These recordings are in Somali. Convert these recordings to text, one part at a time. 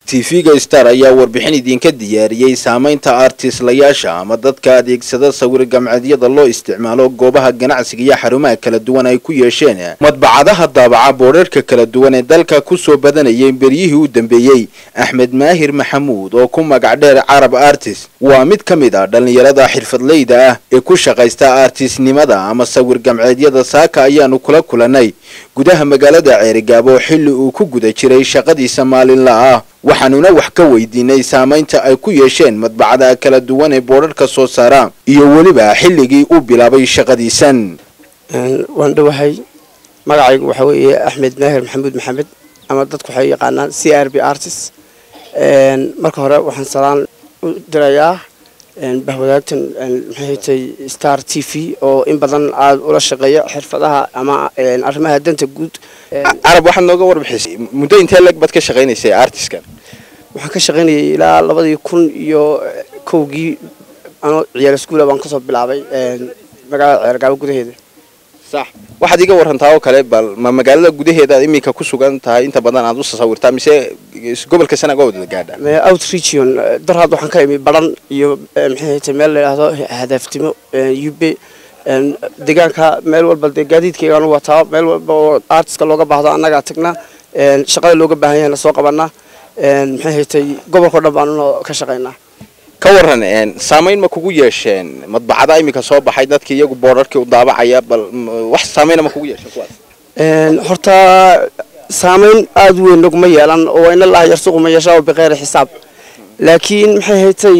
tv-ga star ayaa warbixin idinka diyaariyey saamaynta artislayaasha ama dadka adeegsada sawir gamceedyada loo isticmaalo goobaha ganacsiga iyo xarumaha kala duwan ay ku yeesheen madbacadaha daabaca boodharka kala duwan ee dalka kusoo badanayay beryihii u dambeeyey axmed maahir maxamuud oo ku magac dheer carab artist waa mid ka mid ah dhallinyarada xirfadleyda ah ee ku shaqaysta artistnimada ama sawir gamceedyada saaka ayaanu kula kulanay gudaha magaalada ceerigaabo xilli uu ku guda jiray shaqadiisa maalinla ah waxaanuna wax ka weydiinay saamaynta ay ku yeesheen madbacadaha kala duwan ee boodharka soo saara iyo weliba xilligii uu bilaabay shaqadiisan waan dhowahay magacaygu waxaa weeye axmed maahir maxamuud maxamed ama dadku waxay yaqaanaan c r b artist marka hore waxaan salaan u dirayaa bahwadaagtan maxay hatay star t v oo in badan aada ula shaqeeya xirfadaha ama arrimaha danta guud carab waxaad nooga warbixisay muddo intee leg baad ka shaqaynaysay artiskan waxaan ka shaqaynayay ilaa labadii kun iyo kowgii anoo ciyaal iskuula baan kasoo bilaabay magaalada ceergaabo gudaheeda sax waxaad iga warantaa oo kale bal ma magaalada gudaheeda aad iminka ku sugan tahay inta badan aad u sawirtaa mise gobolka sanaag waa wada gaadha out region darhaad waxaan ka imi baran iyo maxay hatay meel la yidhaahdo hadaaftimo ube deegaanka meel walba dee gaadiidkaygaanu wataa meel walba oo artiska looga baahdo annagaa tagnaa shaqada looga baahan yahayna soo qabanaa maxay haytay gobolkao dhan baanuna ka shaqaynaa ka waran saamayn ma kugu yeesheen madbacada iminka soo baxay dadkii iyagu boodharkii u daabacaya bal wax saameyna ma kugu yeesheen kuwaas horta saamayn aada weyn naguma yeelan oo ina laha yarsuquma yeeshaa bikeyri xisaab laakiin maxay haytay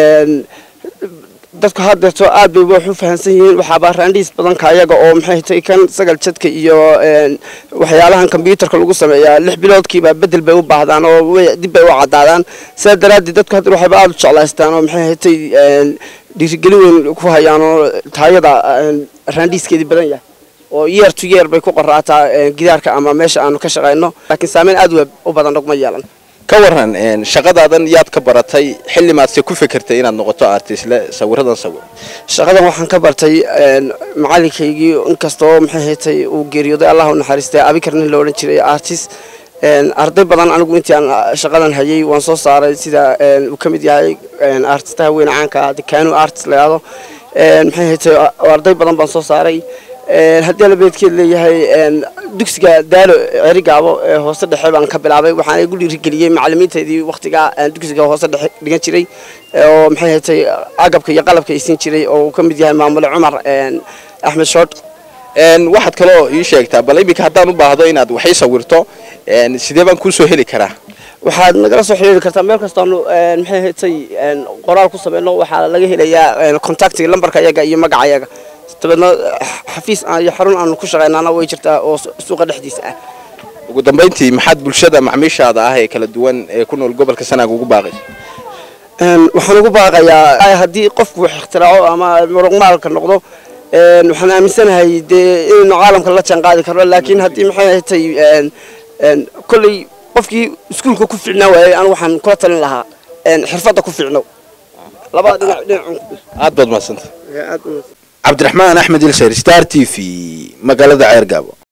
dadku haddeerto aad bay wax u fahamsan yihiin waxaaba raandhiis badanka ayaga oo maxay haytay kan sagal jadka iyo waxyaalahan kombyuutarka lagu sameeyaa lix biloodkiiba bedel bay u baahdaan oo dib bay u cadaadaan sidaa daraaddeed dadku haddeer waxayba aada u jeclaystaan oo maxay haytay dhiirigelin weyn ku hayaan oo taayada raandhiiskeedii badan yahay oo yeer to yeer bay ku qoraataa gidaarka ama meesha aanu ka shaqayno laakiin saameyn aad u badan naguma yeelan ka waran shaqadaadan yaad ka baratay xilli maadse ku fekertay inaad noqoto artistle sawiradan sawir shaqadan waxaan ka bartay macalinkaygii inkastoo maxay haytay uu geeriyooday allah u naxariistay abikar nin la odhan jiray artist arday badan anigu intii aan shaqadan hayay waan soo saaray sida uu ka mid yahay artistaha weyne caanka dekanu artist la yidhahdo maxay haytay arday badan baan soo saaray haddii alabeedkeed leeyahay dugsiga daalo cerigaabo ee hoose dhexe baan ka bilaabay waxaana igu dhiirigeliyey macalimiinteedii waktigaa dugsiga hoose dhexe dhigan jiray oo maxay hatay agabka iyo qalabka isiin jiray oo uu ka mid yahay maamule cumar axmed shood waxaad kaloo ii sheegtaa bal iminka haddaan u baahdo inaad waxay sawirto sidee baan kuusoo heli karaa waxaad nagala soo xiriiri kartaa meel kastaanu maxay hatay qoraal ku sameyno waxaa laga helayaa contactiga lambarka yaga iyo magaca yaga dabeedna xafiis iyo xarun aanu ku shaqaynaana way jirtaa oo suuqa dhexdiisa ah ugu dambayntii maxaad bulshada macmiishaada ah ee kala duwan ee ku nool gobolka sanaag ugu baaqaysa waxaan ugu baaqayaa haddii qofku wax ikhtiraco ama muruqmaalka noqdo waxaan aaminsanahay dee inaynu caalamka la jaan qaadi karno laakiin haddii maxay hatay kolley qofkii iskuulka ku fiicnaa waayey anigu waxaan kula talin lahaa xirfadda ku fiicno labada dhinac dhinac aad baad mahadsanta cabdiraxmaan axmed ilsayr star t v magaalada ceergaabo